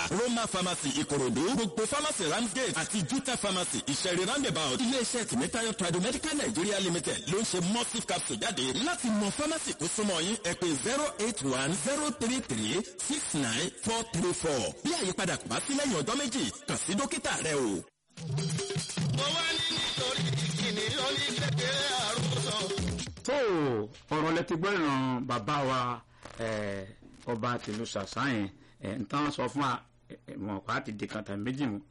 roma pharmacy ìkòròdú gbogbo pharmacy ramsgate àti juta pharmacy ìṣẹ̀rí roundabout iléeṣẹ́ tìmítayọ̀ tradomedical nigeria limited ló ń ṣe mustif capsule jáde láti mọ pharmacy tó súnmọ́ yín ẹ pè zero eight one zero three three six nine four three four bí àyípadà kò bá sí lẹ́yìn ọjọ́ méjì kàn sí dókítà rẹ o. mo wá ní nítorí ìkíni oníkékeré àrùsọ. tó ọ̀rọ̀ lẹ ti gbọ́ ìran bàbá wa eh, ọba tìlú ṣàṣàyàn ẹ̀ ń tán sọ fún wa wọn kò á ti di kan tàbí méjì mu